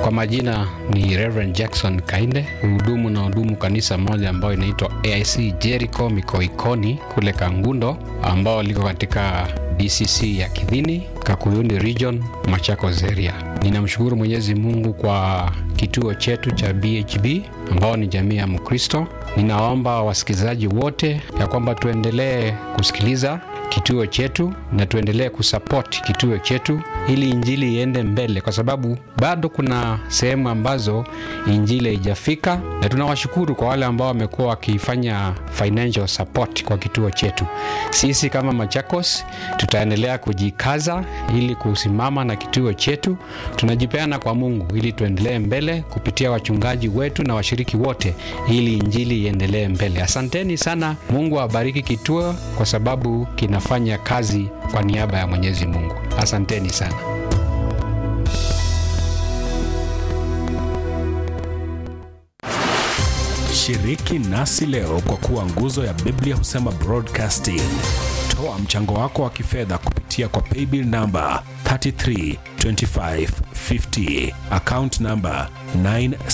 Kwa majina ni Reverend Jackson Kainde, hudumu na hudumu kanisa moja ambayo inaitwa AIC Jericho Mikoikoni kule Kangundo, ambao liko katika DCC ya Kidhini, Kakuyuni Region, Machakos area. Ninamshukuru Mwenyezi Mungu kwa kituo chetu cha BHB ambao ni jamii ya Mkristo. Ninaomba wasikilizaji wote ya kwamba tuendelee kusikiliza kituo chetu na tuendelee kusupport kituo chetu ili injili iende mbele, kwa sababu bado kuna sehemu ambazo injili haijafika, na tunawashukuru kwa wale ambao wamekuwa wakifanya financial support kwa kituo chetu. Sisi kama Machakos tutaendelea kujikaza ili kusimama na kituo chetu. Tunajipeana kwa Mungu ili tuendelee mbele kupitia wachungaji wetu na washiriki wote, ili injili iendelee mbele. Asanteni sana. Mungu awabariki kituo kwa sababu kinafanya kazi kwa niaba ya Mwenyezi Mungu. Asanteni sana. Shiriki nasi leo kwa kuwa nguzo ya Biblia husema broadcasting. Toa mchango wako wa kifedha kupitia kwa paybill namba 332550 account namba 9